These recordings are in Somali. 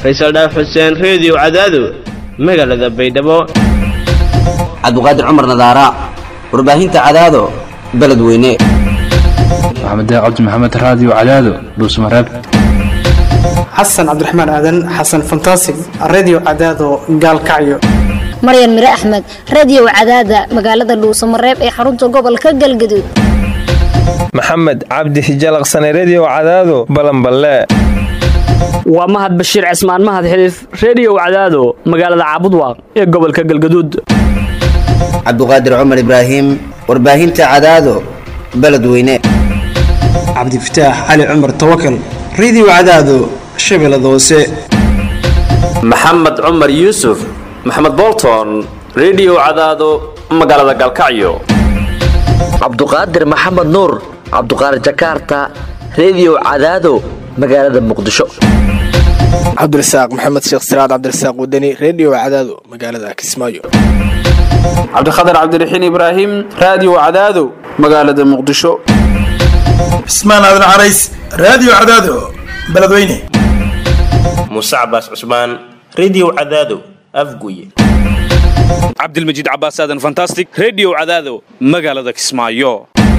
faysal dhaaf xuseen reediyo cadaado magaalada baydhabo cabdiqaadir cumar nadaara warbaahinta cadaado beledweyne maxamed cabdi maxamed raadiyo cadaado dhuusmareeb xasan cabdiraxmaan aadan xasan fantasig redio cadaado gaalkacyo maryan mire axmed radiyow cadaada magaalada dhuusamareeb ee xarunta gobolka galgaduud maxamed cabdi hijalaqsane rediyo cadaado balanballe waa mahad bashiir cismaan mahad xiliif reediyow cadaado magaalada caabudwaaq ee gobolka galgaduud cabdiqaadir cumar ibraahim warbaahinta cadaado beledweyne cabdifataax cali cumar tawakal redio cadaado shabeellada hoose maxamed cumar yuusuf maxamed bolton rediyo cadaado magaalada galkacyo cabduqaadir maxamed nuur cabduqaadir jakaarta rediyo cadaado magaalada muqdisho cabdirasaaq maxamed sheekh siraad cabdirasaaq wadani rediyo cadaado magaalada kismaayo cabdikhatar cabdiraxiin ibraahim raadiyo cadaado magaalada muqdisho cismaan aadan carays raadiyo cadaado beledweyne muuse cabaas cusmaan rediyo cadaado afguye cabdilmajiid cabaas aadan fantastic rediyo cadaado magaalada kismaayo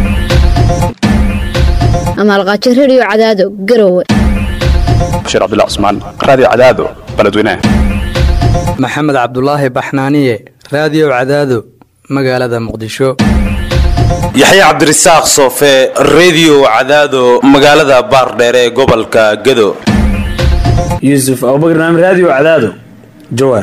amaalqaajo rediyo cadaado garowe bashiir cabdilla cusmaan raadiyo cadaado beledweyne maxamed cabdulaahi baxnaaniye raadiyo cadaado magaalada muqdisho yaxya cabdirasaaq soofe rediyo cadaado magaalada baardheere ee gobolka gado yuusuf abubakar naam raadiyo cadaado jawaar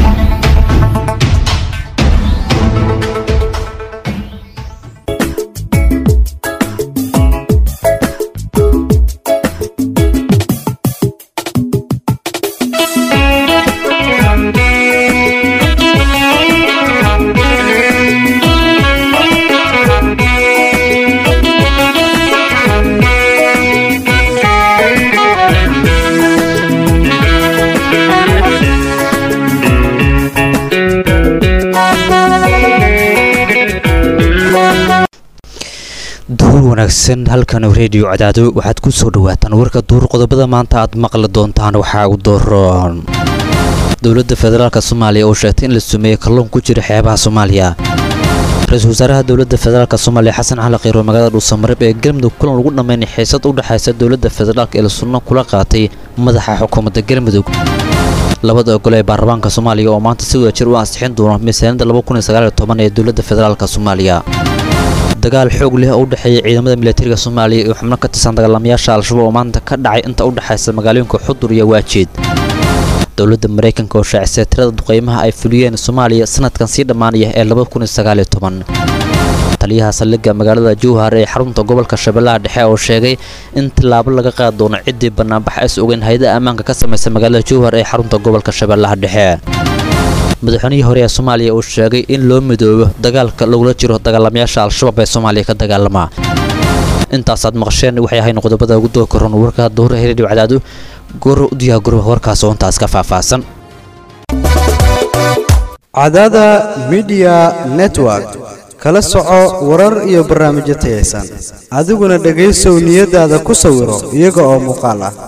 duur wanaagsan halkan rediyo cadaado waxaad ku soo dhawaataan warka duur qodobada maanta aad maqli doontaan waxaa u dooroon dowladda federaalk soomaaliya oo sheegtay in la sumeeyey kalluun ku jira xeebaha soomaaliya ra-iisul wasaaraha dowladda federaalk soomaaliya xasan cali kheyro magaalada dhuusamareeb ee galmudug kulan lagu dhammaynay xiisad u dhexaysa dowladda federaalk ee la sunno kula qaatay madaxa xukuumadda galmudug labada ogole ee baarlamaanka soomaaliya oo maanta si wadajir u ansixin doona miisaaniyadda ee dowladda federaalk soomaaliya dagaal xoog leh oo u dhexeeya ciidamada milatariga soomaaliya iyo xubno ka tirsan dagaalamayaasha al-shabaab oo maanta ka dhacay inta u dhexaysa magaalooyinka xudur iyo waajeed dowladda maraykanka oo shaacisay tirada duqeymaha ay fuliyeen soomaaliya sanadkan sii dhammaanaya ee taliyaha saldhigga magaalada jowhar ee xarunta gobolka shabeellaha dhexe oo sheegay in tallaabo laga qaadi doono ciddii banaanbax ays ogeyn hay-ada ammaanka ka samaysa magaalada jowhar ee xarunta gobolka shabeellaha dhexe madaxweynihii hore ee soomaaliya uu sheegay in loo midoobo dagaalka lagula jiro dagaalamayaasha al-shabaab ee soomaaliya ka dagaalama intaasaad maqasheen waxay ahayn qodobada ugu doo koran warka dowra redio cadaado goor u diyaa gurba warkaas oo intaas ka faahfaahsan cadaada midiya network kala soco warar iyo barnaamijyo tayaysan adiguna dhegaysow niyadaada ku sawiro iyaga oo muuqaal ah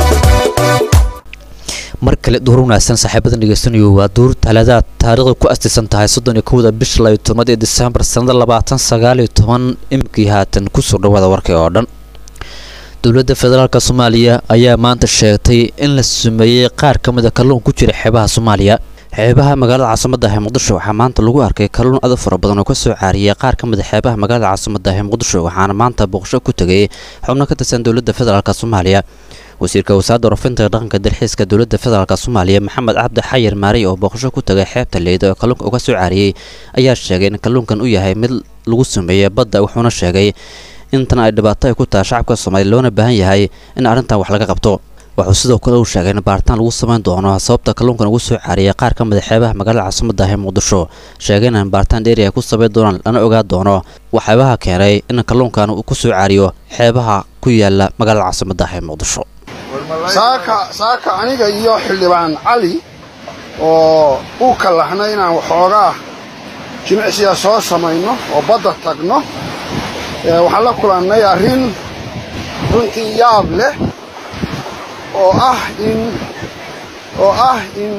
mar kale duur wanaagsan saaxiibadan dhegeysanayo waa duur talaadaad taariikhda ku astisan tahay soddon iyo kowda bisha layo tobnaad ee disembar sannada labaatan sagaaliyo toban imikii haatan kusoo dhawaada warkay oo dhan dowladda federaalk soomaaliya ayaa maanta sheegtay in la sumeeyey qaar ka mid a kalluun ku jira xeebaha soomaaliya xeebaha magaalada caasimada ah ee muqdisho waxaa maanta lagu arkay kalluun adag fara badan oo ka soo caariyay qaar ka mid a xeebaha magaalada caasimada ah ee muqdisho waxaana maanta booqasho ku tegay xubno ka tirsan dowladda federaalk soomaaliya wasiirka wasaaradda warafinta dhaqanka dalxiiska dowladda federaalk soomaaliya maxamed cabdi xayir maariy oo booqasho ku tagay xeebta leyda oo kalluunka uga soo caariyey ayaa sheegay in kalluunkan uu yahay mid lagu sameeyey badda wuxuuna sheegay intan ay dhibaato ay ku tahay shacabka soomaaliya loona baahan yahay in arrintan wax laga qabto wuxuu sidoo kale uu sheegay in baaritaan lagu samayn doono sababta kalluunkan ugu soo caariyay qaar ka mid a xeebaha magaalada caasimada ah ee muqdisho sheegay in baaritaan dheeri ay ku samayn doonaan lana ogaa doono waxyaabaha keenay in kalluunkan uu ku soo caariyo xeebaha ku yaala magaalada caasimada ah ee muqdisho saaka saaka aniga iyo xildhibaan cali oo u kallaxna inaan waxoogaa jimicsiga soo samayno oo badda tagno waxaan la kulannay arrin runtii yaab leh oo ah in oo ah in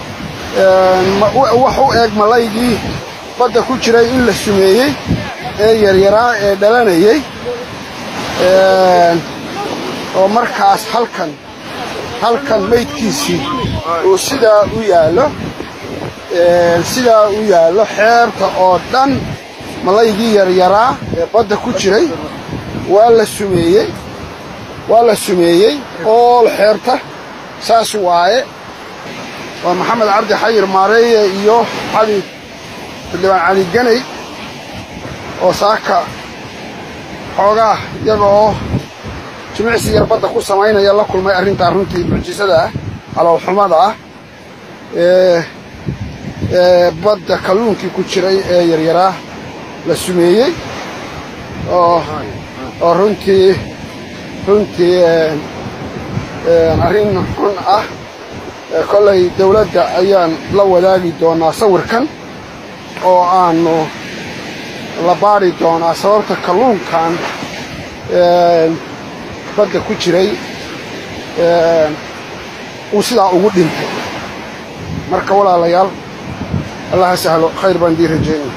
wax u eeg malaygii badda ku jiray in la sumeeyey ee yaryaraa ee dhalanayey oo markaas halkan halkan maydkiisii uu sidaa u yaallo sidaa u yaallo xeebta oo dhan malaygii yaryaraa ee badda ku jiray waa la sumeeyey waa la sumeeyey ool xeebta saas waaye waa maxamed cabdi xayir maareeye iyo cali xildhibaan cali ganay oo saaka xoogaa iyaga oo jimicsi yar badda ku samaynaya la kulmay arrintaa runtii mucjisada ah caloolxumada ah ee ee badda kalluunkii ku jiray ee yaryaraa la sumeeyey oo oo runtii runtii arrin xun ah kollay dawladda ayaan la wadaagi doonaa sawirkan oo aanu la baadhi doonaa sababta kalluunkan badda ku jiray uu sidaa ugu dhintay marka walaalayaal allaha sahlo khayr baan dii rajeynaya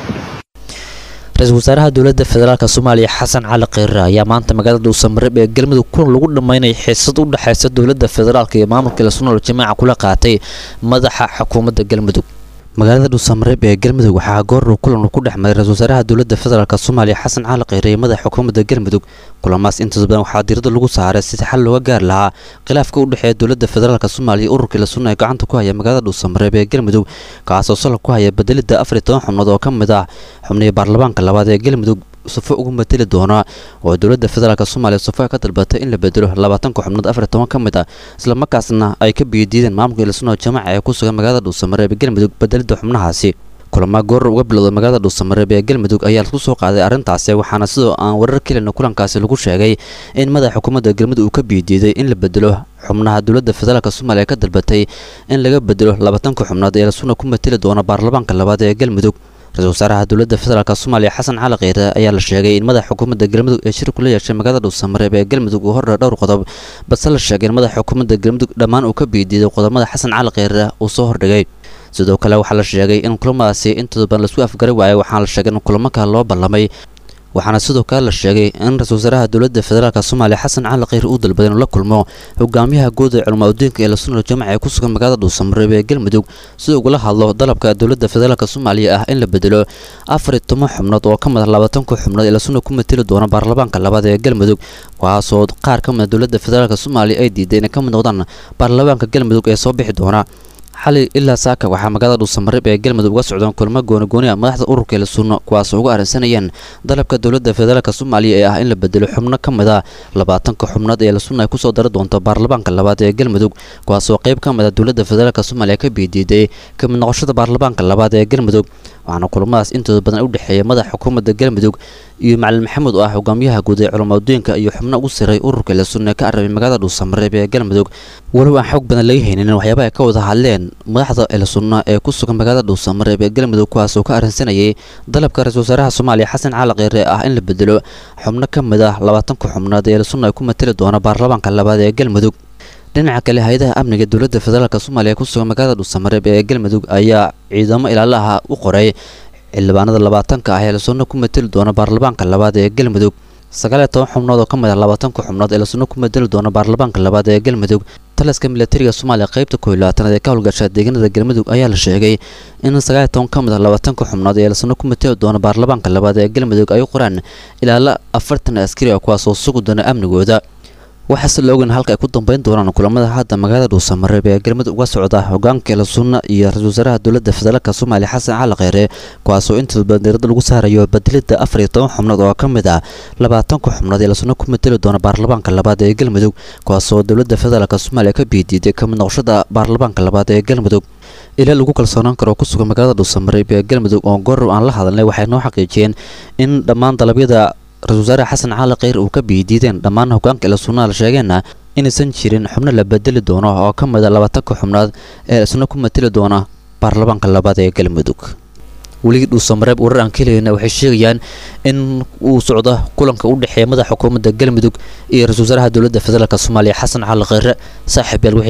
ra-iisul wasaaraha dowladda federaalk soomaaliya xasan cali kheyre ayaa maanta magaalada dhuusamareeb ee galmudug kulan lagu dhammaynaya xiisad u dhexaysa dowladda federaalk iyo maamulka lasnool jamaaca kula qaatay madaxa xukuumadda galmudug magaalada dhuusamareeb ee galmudug waxaa gooruu kulan ku dhex maray ra-isul wasaaraha dowladda federaalk soomaaliya xasan cali kheyre iyo madaxa xukuumadda galmudug kulamaas intaas badan waxaa diirada lagu saaray sidii xal looga gaari lahaa khilaafka u dhexeeya dowladda federaalk soomaaliya iyo ururkii lasuna ee gacanta ku haya magaalada dhuusamareeb ee galmudug kaasoo salab ku haya bedelidda afar iyo toban xubnood oo ka mid ah xubnihii baarlamaanka labaad ee galmudug sufo ugu mateli doona oo dowladda federaalk soomaaliya sufo ka dalbatay in la bedelo labaatanka xubnood afar iyo toban ka mid ah islamarkaasna ay ka biyadiideen maamulka lasuna jamaca ee ku sugan magaalada dhuusamareeb ee galmudug bedelidda xubnahaasi kulama goor uga bilowda magaalada dhuusamareeb ee galmudug ayaa lagu soo qaaday arrintaasi waxaana sidoo aan warar kelina kulankaasi lagu sheegay in madaxa xukuumadda galmudug uu ka biidiiday in la bedelo xubnaha dowladda federaalk soomaaliya ka dalbatay in laga bedelo labaatanka xubnood ee lasuna ku mateli doona baarlamaanka labaad ee galmudug ra-isul wasaaraha dowladda federaalk soomaaliya xasan cali kheyre ayaa la sheegay in madaxa xukuumadda galmudug ee shir kula yeeshay magaalada dhuusamareeb ee galmudug uu hordha dhowr qodob balse la sheegay in madaxa xukuumadda galmudug dhammaan uu ka biidiiday qodobada xasan cali kheyre uu soo hordhigay sidoo kale waxaa la sheegay in kulamadaasi intooda badan laisku afgari waayay waxaana la sheegay in kulamo kale loo ballamay waxaana sidoo kale la sheegay in ra-isul wasaaraha dowladda federaalk soomaaliya xasan cali kheyr uu dalbaday inuu la kulmo hogaamiyaha guud ee culama udiinka ee lasuna jamaca ee ku sugan magaalada dhuusamareeb ee galmudug si ugula hadlo dalabka dowladda federaalk soomaaliya ah in la bedelo afar iyo toban xubnood oo ka mid ah labaatanka xubnood ee lasuna ku mateli doona baarlamaanka labaad ee galmudug kuwaasoo qaar ka mid a dowladda federaalk soomaaliya ay diiday inay ka mid noqdaan baarlamaanka galmudug ee soo bixi doona xali ilaa saaka waxaa magaalada dhuusamareeb ee galmudug uga socdaan kulamo goonigooni ah madaxda ururka elasunno kuwaasoo uga arrinsanayeen dalabka dowladda federaalk soomaaliya ee ah in la bedelo xubno ka mid a labaatanka xubnood ee elasunna ay kusoo dari doonto baarlamaanka labaad ee galmudug kuwaasoo qayb ka mid a dowladda federaalk soomaaliya ka biidiiday ka mid noqoshada baarlamaanka labaad ee galmudug waxaana kulamadaas intooda badan u dhexeeya madaxa xukuumadda galmudug iyo macalin maxamed oo ah hogaamiyaha guud ee culamaadudiinka iyo xubno ugu siray ururka elasunna ka arabay magaalada dhuusamareeb ee galmudug walow aan xoog badan laga haynin waxyaaba ay ka wada hadleen madaxda elasunna ee ku sugan magaalada dhuusamareeb ee galmudug kuwaasoo ka arrinsanayay dalabka ra-isul wasaaraha soomaaliya xasan cali kheyre ah in la bedelo xubno ka mid ah labaatanka xubnood ee elasunna ay ku mateli doona baarlamaanka labaad ee galmudug dhinaca kale hay-adaha amniga dowladda federaalk soomaaliya ku sugan magaalada dhuusamareeb ee galmudug ayaa ciidamo ilaalaha u qoray xildhibaanada labaatanka ah ee elasunna ku mateli doona baarlamaanka labaad ee galmudug sagaal iyo toban xubnood oo ka mid ah labaatanka xubnood ee elasunna ku mateli doona baarlamaanka labaad ee galmudug taliska milatariga soomaaliya qaybta kooiyo labaatanaad ee ka howlgasha deegaanada galmudug ayaa la sheegay in sagaal iyo toban ka mid ah labaatanka xubnood ee elasunna ku mateli doona baarlamaanka labaad ee galmudug ay u qoraan ilaala afartan askari ah kuwaasoo sugi doona amnigooda waxaase la ogan halka ay ku dambeyn doonaan kulamada hadda magaalada dhuusamareeb ee galmudug uga socda hogaanka elasunna iyo ra-isul wasaaraha dowladda federaalk soomaaliya xasan cali kheyre kuwaasoo intooda badan diirada lagu saarayo bedelidda afar iyo toban xubnood oo ka mid ah labaatanka xubnood ee elasunna ku mateli doona baarlamaanka labaad ee galmudug kuwaasoo dowladda federaalk soomaaliya ka biidiiday kamid noqoshada baarlamaanka labaad ee galmudug ilaa lagu kalsoonaan karo ku sugan magaalada dhuusamareeb ee galmudug oo goorow aan la hadalnay waxay noo xaqiijiyeen in dhammaan dalabyada ra-isul wasaare xasan cali kheyr uu ka biidiideen dhammaan hogaanka elasunna la sheegeenna inaysan jirin xubno la bedeli doono oo ka mid a labaatanka xubnood ee isna ku mateli doona baarlamaanka labaad ee galmudug weligii dhuusamareeb warar aan ka helayna waxay sheegayaan in uu socdo kulanka u dhexeeya madaxa xukuumadda galmudug iyo ra-isul wasaaraha dowladda federaalk soomaaliya xasan cali kheyre saaxiib yaal wixii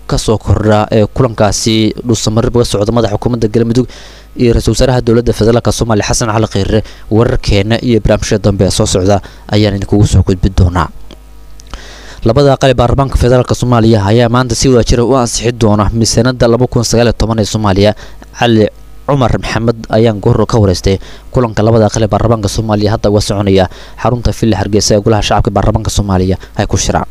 kasoo kordha ee kulankaasi dhuusamareeb uga socda madaxa xukuumadda galmudug iyo ra-iisul wasaaraha dowladda federaalk soomaaliya xasan cali kheyre wararkeena iyo barnaamijyada dambe ee soo socda ayaan idinkugu soo gudbin doonaa labada aqal ee baarlamaanka federaalk soomaaliya ayaa maanta si wadajira u ansixi doona miisaanada laba kun sagaaliyo toban ee soomaaliya cali cumar maxamed ayaan goor ka wareystay kulanka labada aqal ee baarlamaanka soomaaliya hadda uga soconaya xarunta villa hargeysa ee golaha shacabka baarlamaanka soomaaliya ay ku shiraan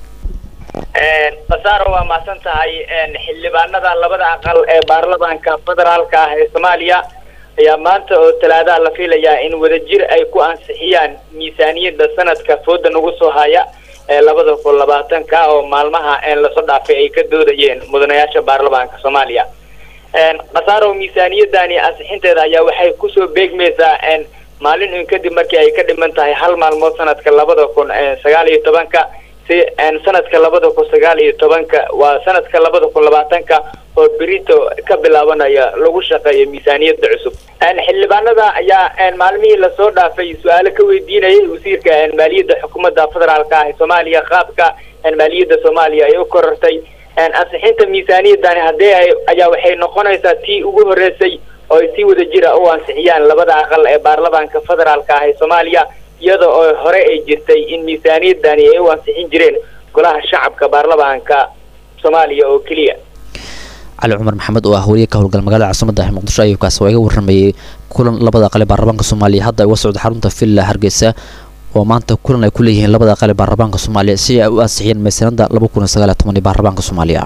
basaaro waa mahadsan tahay xildhibaanada labada aqal ee baarlamaanka federaalka ah ee soomaaliya ayaa maanta oo talaadaha la filayaa in wadajir ay ku ansixiyaan miisaaniyadda sanadka fooda nagu soo haya ee labada kun labaatanka oo maalmaha lasoo dhaafay ay ka doodayeen mudanayaasha baarlamaanka soomaaliya khasaaro miisaaniyadani ansixinteeda ayaa waxay kusoo beegmaysaa maalin un kadib markii ay ka dhiman tahay hal maalmood sanadka labada kun sagaal iyo tobanka si sanadka labada kun sagaal iyo tobanka waa sanadka labada kun labaatanka oo berito ka bilaabanaya lagu shaqeeyo miisaaniyada cusub xildhibaanada ayaa maalmihii lasoo dhaafay su-aalo ka weydiinayay wasiirka maaliyadda xukuumadda federaalka ah ee soomaaliya qaabka maaliyadda soomaaliya ay u korortay ansixinta miisaaniyadani haddii ay ayaa waxay noqonaysaa tii ugu horeysay oo ay si wada jira u ansixiyaan labada aqal ee baarlamaanka federaalka ah ee soomaaliya iyada oo hore ay jirtay in miisaaniyadani ay u ansixin jireen golaha shacabka baarlamaanka soomaaliya oo keliya cali cumar maxamed oo ah wariye ka howlgal magaalada caasimada ah muqdisho ayuu kaasi waa iga waramayay kulan labada aqal ee baarlamaanka soomaaliya hadda uga socda xarunta villa hargeysa oo maanta kulan ay ku leeyihiin labada aqal ee baarlamaanka soomaaliya si ay u ansixiyeen miisaanada laba kun iyo sagaal iyo toban ee baarlamaanka soomaaliya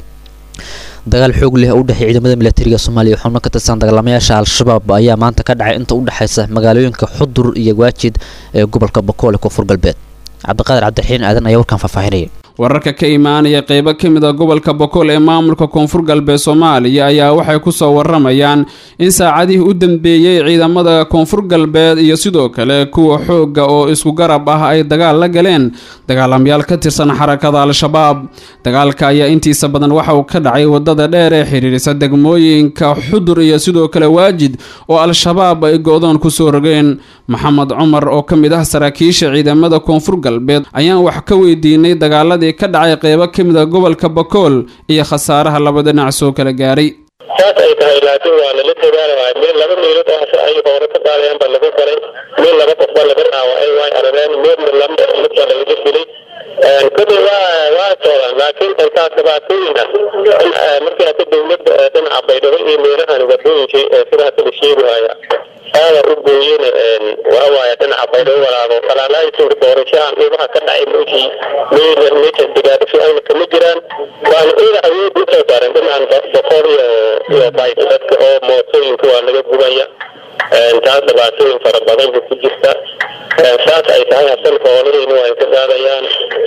dagaal xoog leh oo u dhexeeya ciidamada militariga soomaaliya xubno ka tirsan dagaalamayaasha al-shabaab ayaa maanta ka dhacay inta u dhexaysa magaalooyinka xudur iyo waajid ee gobolka bokool ee koonfur galbeed cabdiqaadir cabdiraxiin aadan ayaa warkan faahfaahinaya wararka ka imaanaya qeybo ka mid a gobolka bokool ee maamulka koonfur galbeed soomaaliya ayaa waxay kusoo waramayaan in saacadihii u dambeeyey ciidamada koonfur galbeed iyo sidoo kale kuwa xoogga oo isku garab ah ay dagaal la galeen dagaalamayaal ka tirsan xarakada al-shabaab dagaalka ayaa intiisa badan waxa uu ka dhacay wadada dheer ee xiriirisa degmooyinka xudur iyo sidoo kale waajid oo al-shabaab ay go-doon kusoo rogeen maxamed cumar oo ka mid ah saraakiisha ciidamada koonfur galbeed ayaan wax ka weydiinay dagaaladii ka dhacay qeybo ka mid a gobolka bakool iyo khasaaraha laba dhinac soo kala gaaray saas ay tahay laakiin waa lala dagaalamaay meel laba meelood oo ay hore ka qaadayaan baa lagu galay meel laba qof baa laga dhaawacay way arareen meelna lama mid baa lagaga dilay kadib waa waa socdaan laakiin intaas dhibaatooyin ah markii hata dowladda dhinaca baydhabo iyo meelahan wadooyinkii sidaas la sheegaya aada u gooyeen waxawaaye dhinaca baydhabo walaabo falaalaayisin doorashahan dhibaha ka dhacay meeshii meela meesha digaadhisi ayna kama jiraan waana iyada awood usoo saaran dhinacan boqol iyo iyo bayt dadka oo mootooyinka waa laga gubaya taas dhibaatooyin fara badan bu ku jirta saas ay tahay hasan xoolahayna waa ka qaadayaan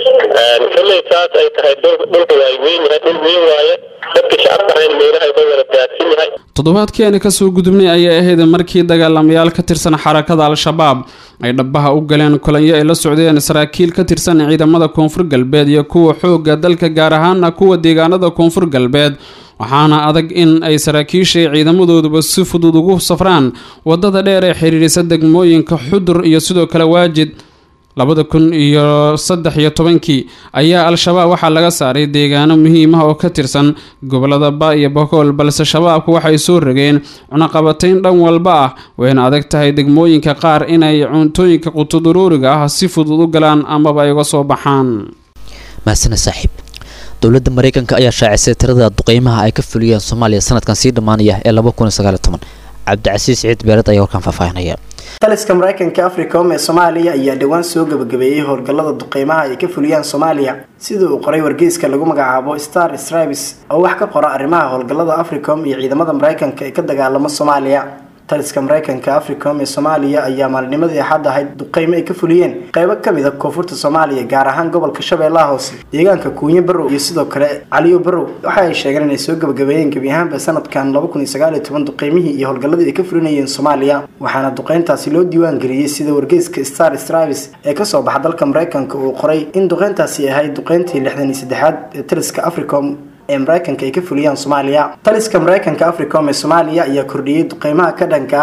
kolley saas ay tahay dhulka waa weyn yahay dhul weyn waaye dadka shacabka ahayna meelahay ka wada daadsan yahay toddobaadkeena kasoo gudubnay ayay ahayd markii dagaalamayaal ka tirsan xarakada al-shabaab ay dhabaha u galeen kulanyo ay la socdeen saraakiil ka tirsan ciidamada koonfur galbeed iyo kuwa xoogga dalka gaar ahaana kuwa deegaanada koonfur galbeed waxaana adag in ay saraakiisha ciidamadooduba si fudud ugu safraan wadada dheer ee xiriirisa degmooyinka xudur iyo sidoo kale waajid labada kun iyo saddex iyo tobankii ayaa al-shabaab waxaa laga saaray deegaano muhiim ah oo ka tirsan gobolada ba iyo bakool balse shabaabku waxay soo rogeen cunaqabatayn dhan walba ah wayna adag tahay degmooyinka qaar inay cuntooyinka qutuduruuriga ah si fudud u galaan amaba ay uga soo baxaan mahasana saaxiib dowladda mareykanka ayaa shaacisay tirada duqeymaha ay ka fuliyeen soomaaliya sanadkan sii dhammaanaya ee laba kun iyo sagaal iyo toban cabdicasiis ciid beered ayaa warkan faahfaahinaya taliska mareykanka africom ee soomaaliya ayaa dhowaan soo gabagabeeyey howlgallada duqeymaha ay ka fuliyaan soomaaliya sida uu qoray wargeyska lagu magacaabo star stribes oo wax ka qora arrimaha howlgallada africom iyo ciidamada mareykanka ee ka dagaalamo soomaaliya taliska mareykanka africom ee soomaaliya ayaa maalinimadii axad ahayd duqeymo ay ka fuliyeen qeybo kamid a koonfurta soomaaliya gaar ahaan gobolka shabeellaha hoose deegaanka kuunyo barow iyo sidoo kale caliyo barow waxa ay sheegeen inay soo gabagabeeyeen gebi ahaanba sanadkan laba kun iyo sagaal iyo toban duqeymihii iyo howlgalladii ay ka fulinayeen soomaaliya waxaana duqeyntaasi loo diiwaan geliyey sida wargeyska star stravis ee kasoo baxa dalka mareykanka uu qoray in duqeyntaasi ahayd duqeyntii lixdan iyo saddexaad ee taliska africom ee mareykanka ay ka fuliyaan soomaaliya taliska mareykanka africom ee soomaaliya ayaa kordhiyey duqeymaha ka dhanka ah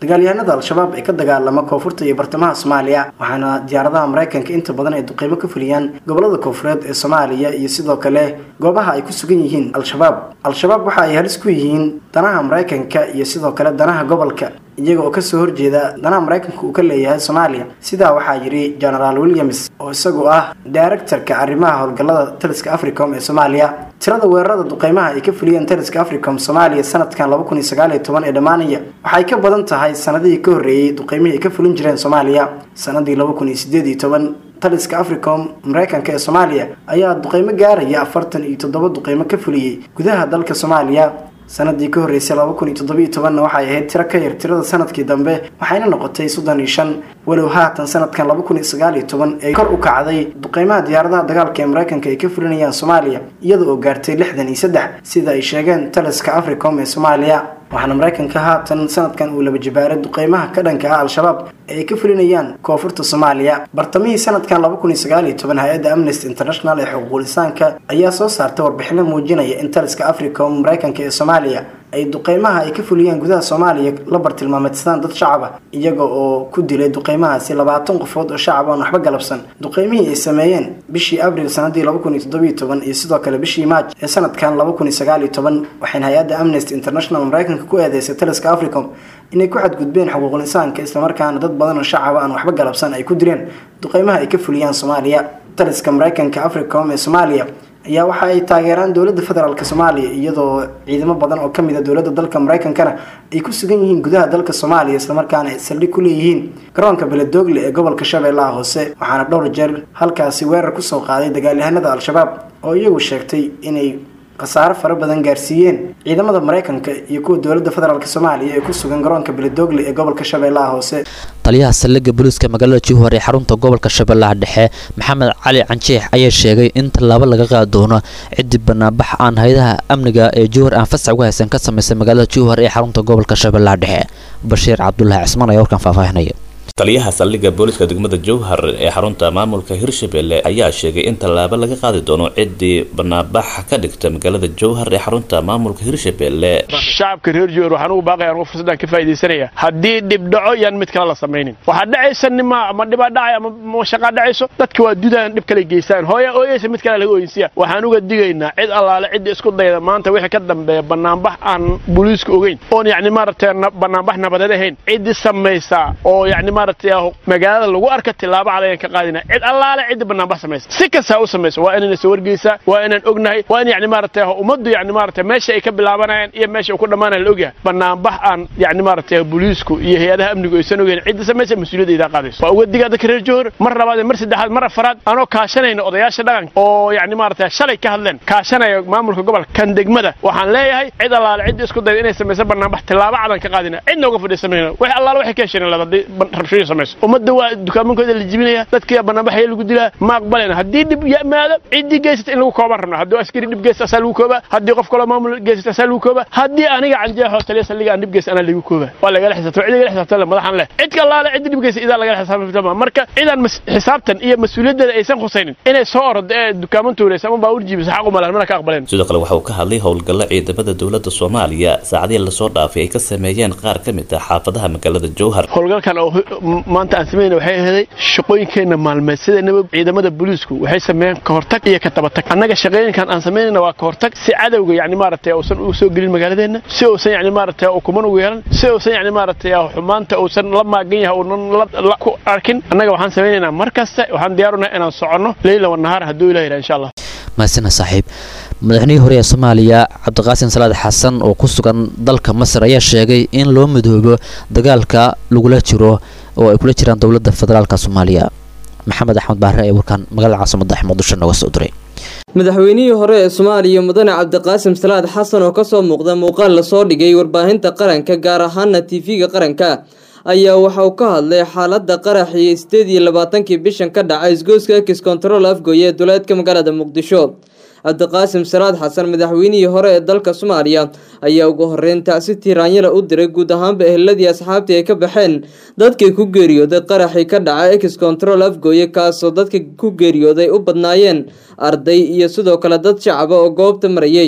dagaalyahanada al-shabaab ee ka dagaalama koonfurta iyo bartamaha soomaaliya waxaana diyaaradaha maraykanka inta badan ay duqeymo ka fuliyaan gobolada koonfureed ee soomaaliya iyo sidoo kale goobaha ay ku sugan yihiin al-shabaab al-shabaab waxa ay halis ku yihiin danaha maraykanka iyo sidoo kale danaha gobolka iyaga oo kasoo horjeeda danaha maraykanka uu ka leeyahay soomaaliya sidaa waxaa yidhi genaraal williams oo isagu ah directorka arrimaha howlgallada taliska africom ee soomaaliya tirada weerarada duqeymaha ay ka fuliyeen taliska africom soomaaliya sanadkan laba kun iyo sagaal iyo toban ee dhammaanaya waxay ka badan tahay sanadihii ka horreeyey duqeymihii ay ka fulin jireen soomaaliya sanadii laba kun iyo sideed iyo toban taliska africom maraykanka ee soomaaliya ayaa duqeymo gaaraya afartan iyo toddoba duqeymo ka fuliyey gudaha dalka soomaaliya sanadii ka horreysay laba kun iyo toddobiyo tobanna waxay ahayd tiro ka yar tirada sanadkii dambe waxayna noqotay soddon iyo shan walow haatan sanadkan laba kun iyo sagaal iyo toban ee kor u kacday duqeymaha diyaaradaha dagaalka ee maraykanka ay ka fulinayaan soomaaliya iyada oo gaartay lixdan iyo saddex sida ay sheegeen taliska africom ee soomaaliya waxaana maraykanka haatan sanadkan uu laba jibaaray duqeymaha ka dhanka ah al-shabaab ee ay ka fulinayaan koonfurta soomaaliya bartamihii sanadkan laba kun iyo sagaal iyo toban hay-adda amnesty international ee xuquuqul insaanka ayaa soo saartay warbixino muujinaya in taliska africom maraykanka ee soomaaliya ay duqeymaha ay ka fuliyaan gudaha soomaaliya la bartilmaameedsadaan dad shacab ah iyaga oo ku dilay duqeymahaasi labaatan qofood oo shacab aan waxba galabsan duqeymihii ay sameeyeen bishii abril sanadii laba kun iyo toddobiyo toban iyo sidoo kale bishii maaj ee sanadkan laba kun iyo sagaal iyo toban waxayna hay-adda amnesty international maraykanka ku eedeysay taliska africom inay ku xadgudbeen xuquuqul insaanka islamarkaana dad badan oo shacaba aan waxba galabsan ay ku direen duqeymaha ay ka fuliyaan soomaaliya taliska maraykanka africom ee soomaaliya ayaa waxa ay taageeraan dowladda federaalk soomaaliya iyadoo ciidamo badan oo kamid a dowladda dalka maraykankana ay ku sugan yihiin gudaha dalka soomaaliya islamarkaana ay saldhig ku leeyihiin garoonka beledoogle ee gobolka shabeellaha hoose waxaana dhowr jeer halkaasi weerar kusoo qaaday dagaalyahanada al-shabaab oo iyagu sheegtay inay khasaaro fara badan gaarsiiyeen ciidamada maraykanka iyo kuwa dowladda federaalk soomaaliya ee ku sugan garoonka beledoogle ee gobolka shabeellaha hoose taliyaha saldhigga booliiska magaalada juhar ee xarunta gobolka shabeellaha dhexe maxamed cali canjeex ayaa sheegay in tallaabo laga qaadi doono ciddi banaanbax aan hay-adaha amniga ee juhar aan fasax uga haysan ka samaysay magaalada juhar ee xarunta gobolka shabeellaha dhexe bashiir cabdulaahi cismaan ayaa warkan faahfaahinaya taliyaha saldhigga booliska degmada jowhar ee xarunta maamulka hirshabelle ayaa sheegay in tallaabo laga qaadi doono ciddii banaanbax ka dhigta magaalada jowhar ee xarunta maamulka hirshabelle shacabka reer jowhar waxaan ugu baaqaya anugu fursaddan ka faa'iidaysanaya haddii dhibdhaco yaan mid kale la samaynin waxaa dhacaysa nima ama dhibaa dhacay ama shaqaa dhacayso dadka waa dudaan dhib kale geystaan hooya ooyeysa mid kale laga ooyinsiya waxaan uga digaynaa cid allaale cidda isku dayda maanta wixii ka dambeeya banaanbax aan booliiska ogeyn oon yacni maaragtay banaanbax nabadeed ahayn ciddii samaysa oo yacni maaragtay magaalada lagu arka tilaabo cad ayaan ka qaadina cid allaale cidda banaanbax samaysa si kastaa u samaysa waa inayna soo wargeysaa waa inaan ognahay waa in yacni maaragtay ummaddu yacni maaragtay meesha ay ka bilaabanayaan iyo meesha uu ku dhammaanaya la ogyahay banaanbax aan yacni maaragtay booliisku iyo hay-adaha amnigu aysan ogeyn cidda samaysa mas-uuliyadda idaa qaadayso waa uga digaa dadka reer johor mar labaad iyo mar saddexaad mar afaraad anoo kaashanayna odayaasha dhaqanka oo yacni maaragtay shalay ka hadleen kaashanaya maamulka gobolka kan degmada waxaan leeyahay cid allaale cidda isku dayda inay samayso banaanbax tilaabo cadan ka qaadina cidna uga fadhiisanayna wax allaale waxay ka hesheen haddii rabshooyin samayso ummadda waa dukaamankooda la jibinaya dadkii banaanbaxaya lagu dilaa ma aqbalayna haddii dhib yimaado ciddii geysata in lagu kooban rabna haddii askari dhib geysta asaa lagu koobaa haddii qof kaloo maamul geysata asaa lagu koobaa haddii aniga canjeexoo taliya saldhiga aan dhib geysta anaa lagu koobaa waa lagala xisaabtama cid lagala xisaabtama madaxan leh cid kalaale ciddi dhib geysta idaa lagala xisaabtama marka cidaan xisaabtan iyo mas-uuliyaddeeda aysan khusaynin inay soo ordo ee dukaaman tuuraysa ama baawur jiibisa xaq umalaan mana ka aqbaleen sidoo kale waxa uu ka hadlay howlgalla ciidamada dowladda soomaaliya saacadihii lasoo dhaafay ay ka sameeyeen qaar ka mid ah xaafadaha magaalada jowhar howlgalkan oo maanta aan sameynay waxay ahaday shaqooyinkeenna maalmeed sidanaba ciidamada booliisku waxay sameeyeen ka hortag iyo ka tabatag annaga shaqooyinkan aan samaynayna waa ka hortag si cadowga yacni maaragtay uusan u soo gelin magaaladeenna si uusan yacni maaragtay ukuman ugu yeelan si uusan yacni maaragtay xumaanta uusan la maagan yahay uunan la ku arkin annaga waxaan samaynaynaa mar kasta waxaan diyaarunahay inaan soconno leyla wa nahaar hadduu ilah yidhaha insha allah mahadsana saaxiib madaxweynihii hore ee soomaaliya cabdiqaasin salaad xasan oo ku sugan dalka masar ayaa sheegay in loo midoobo dagaalka lagula jiro oo ay kula jiraan dowladda federaalka soomaaliya maxamed axmed baare ee warkaan magaalada caasimada muqdisho nooga soo diray madaxweynihii hore ee soomaaliya mudane cabdiqaasim salaad xasan oo kasoo muuqda muuqaal lasoo dhigay warbaahinta qaranka gaar ahaana tv-ga qaranka ayaa waxa uu ka hadlay xaalada qaraxii sideed iyo labaatankii bishan ka dhacay isgoyska ex control afgoye ee duleedka magaalada muqdisho cabdiqaasim salaad xasan madaxweynihii hore ee dalka soomaaliya ayaa ugu horeyn tacsi tiiraanyala u diray guud ahaanba eheladii asxaabtii ay ka baxeen dadkii ku geeriyooday qaraxii ka dhacay ex control afgooye kaasoo dadka ku geeriyooday u badnaayeen arday iyo sidoo kale dad shacaba oo goobta marayay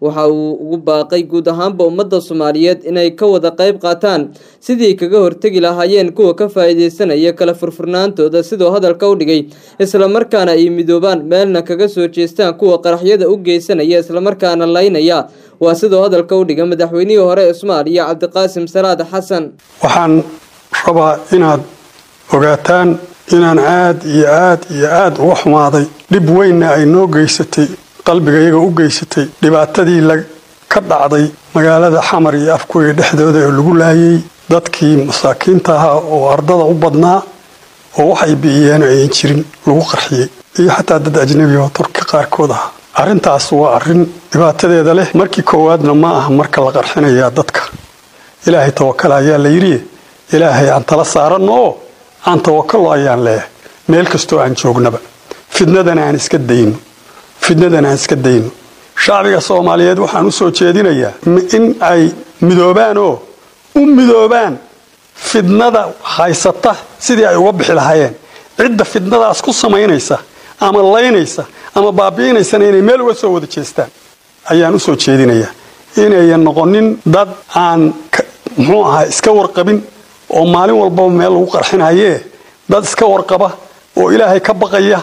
waxa uu ugu baaqay guud ahaanba ummadda soomaaliyeed inay ka wada qayb qaataan sidii kaga hortegi lahaayeen kuwa ka faa'iidaysanaya kala furfurnaantooda sidoo hadalka u dhigay islamarkaana ay midoobaan meelna kaga soo jeestaan kuwa qaraxyada u geysanaya islamarkaana laynaya waa sidoo hadalka u dhigay madaxweynihii hore ee soomaaliya cabdiqaasim salaad xasan waxaan rabaa inaad ogaataan inaan aad iyo aad iyo aad uga xumaaday dhib weynna ay noo geysatay qalbigayaga u geysatay dhibaatadii ka dhacday magaalada xamar iyo afkuya dhexdooda ee lagu laayay dadkii masaakiinta ahaa oo ardada u badnaa oo waxay bi'iyeen ayan jirin lagu qarxiyey iyo xataa dad ajnabi oo turki qaarkood ahaa arrintaas waa arrin dhibaatadeeda leh markii koowaadna ma aha marka la qarxinayaa dadka ilaahay tawakala ayaa la yidhi ilaahay aan tala saaranno oo aan tawakalo ayaan leeyahay meel kastoo aan joognaba fidnadana aan iska dayno fidnadana aan iska dayno shacbiga soomaaliyeed waxaan u soo jeedinayaa in ay midoobaan oo u midoobaan fidnada haysata sidii ay uga bixi lahaayeen cidda fidnadaas ku samaynaysa ama laynaysa ama baabi'inaysana inay meel uga soo wada jeestaan ayaan u soo jeedinayaa inayan noqonin dad aan muxuu ahaa iska warqabin oo maalin walbaba meel lagu qarxinayee dad iska warqaba oo ilaahay ka baqaya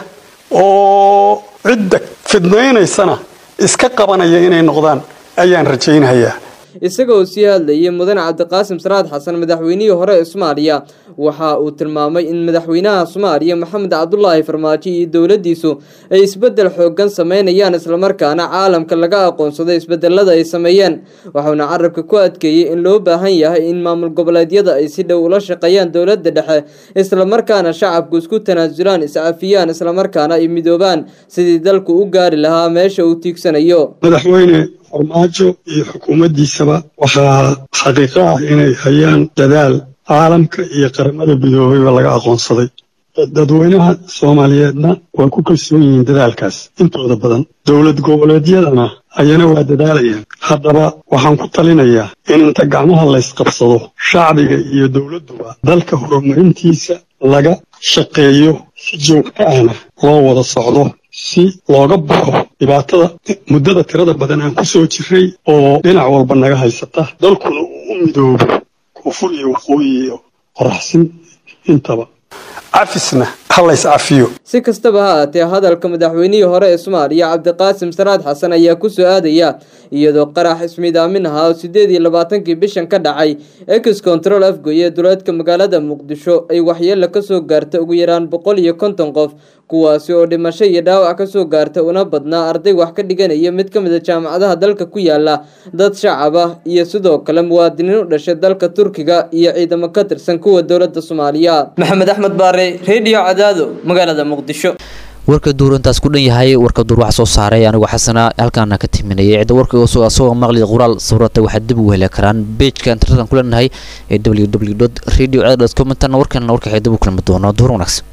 oo cidda fidnaynaysana iska qabanaya inay noqdaan ayaan rajaynayaa isagoo sii hadlayay mudane cabdiqaasim salaad xasan madaxweynihii hore ee soomaaliya waxa uu tilmaamay in madaxweynaha soomaaliya maxamed cabdulaahi farmaajo iyo dowladdiisu ay isbeddel xoogan sameynayaan islamarkaana caalamka laga aqoonsado isbedelada ay sameeyeen waxauna carabka ku adkeeyey in loo baahan yahay in maamul goboleedyada ay si dhow ula shaqeeyaan dowladda dhexe islamarkaana shacabku isku tanaasulaan iscafiyaan islamarkaana ay midoobaan sidii dalku u gaari lahaa meesha uu tiigsanayo madaxweyne farmaajo iyo xukuumaddiisaba waxaa xaqiiqo ah inay hayaan dadaal caalamka iyo qaramada midoobayba laga aqoonsaday dadweynaha soomaaliyeedna waa ku kalsoon yihiin dadaalkaas intooda badan dowlad goboleedyadana ayana waa dadaalayaan haddaba waxaan ku talinayaa in inta gacmaha laysqabsado shacbiga iyo dowladduba dalka horumarintiisa laga shaqeeyo si joogto ahna loo wada socdo si looga baxo dhibaatada muddada tirada badan aan ku soo jirray oo dhinac walba naga haysata dalkuna uu u midoobo koonfur iyo waqooyi iyo qoraxsin intaba cafisna ha lays cafiyo si kastaba ha aatee hadalka madaxweynihii hore ee soomaaliya cabdiqaasim salaad xasan ayaa ku soo aadaya iyadoo qarax ismiidaamin ahaa oo sideed iyo labaatankii bishan ka dhacay ex control afgoy ee duleedka magaalada muqdisho ay waxyeelo kasoo gaarta ugu yaraan boqol iyo konton qof kuwaasi oo dhimasho iyo dhaawac kasoo gaarta una badnaa arday wax ka dhiganaya mid ka mid a jaamacadaha dalka ku yaala dad shacab ah iyo sidoo kale muwaadiniin u dhashay dalka turkiga iyo ciidamo ka tirsan kuwa dowladda soomaaliya maxamed axmed baare redio cadaado magaalada muqdisho warka duur intaas ku dhan yahay warka duur wax soo saaray anigoo xasana halkaana ka timinayay cidda warka asagoo maqli qoraal sawirata waxaad dib ugu heli karaan bejka internetan ku leenahay ee www radio com intana warkana warka dib u kulmi doono duur wanaagsan